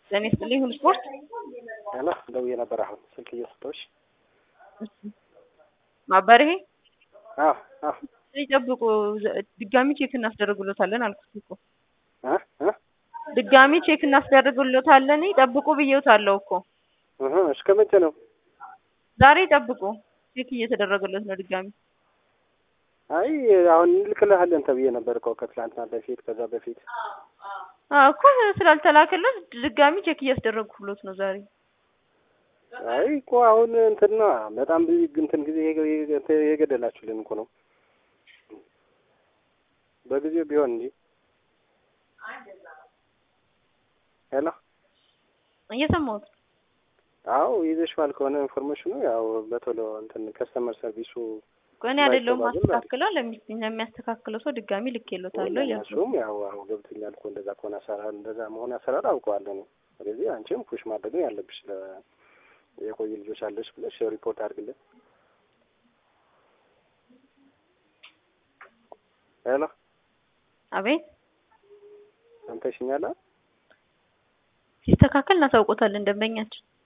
ጤና ይስጥልኝ ሁሉ ስፖርት ሄሎ ደውዬ ነበር አሁን ስልክ እየሰጠሁሽ ማባር ይሄ አዎ አዎ ይጠብቁ ድጋሚ ቼክ እናስደርግሎታለን አልኩት እኮ እ እ ድጋሚ ቼክ እናስደርግሎታለን ይጠብቁ ብዬውታለሁ እኮ እህ እስከ መቼ ነው ዛሬ ይጠብቁ ቼክ እየተደረገለት ነው ድጋሚ አይ አሁን እንልክልሃለን ተብዬ ነበር እኮ ከትላንትና በፊት ከዛ በፊት አዎ እኮ ስላልተላከለት ድጋሚ ቼክ እያስደረግኩሎት ነው ዛሬ አይ እኮ አሁን እንትና በጣም ብዙ እንትን ጊዜ የገደላችሁልን እኮ ነው በጊዜው ቢሆን እንጂ ሄሎ እየሰማሁት አዎ ይዘሽዋል ከሆነ ኢንፎርሜሽኑ ያው በቶሎ እንትን ከስተመር ሰርቪሱ እኔ አይደለሁም ማስተካክለው ለሚያስተካክለው ሰው ድጋሚ ልኬሎታለሁ እያልኩ እሱም ያው አሁን ገብቶኛል እኮ እንደዛ ከሆነ አሰራር እንደዛ መሆን አሰራር አውቀዋለሁ ነው ስለዚህ አንቺም ፑሽ ማድረግ ነው ያለብሽ የቆዩ ልጆች አለች ብለሽ ሪፖርት አድርግልን ሄሎ አቤት ሰምተሽኛል ሲስተካከል እናሳውቆታለን ደንበኛችን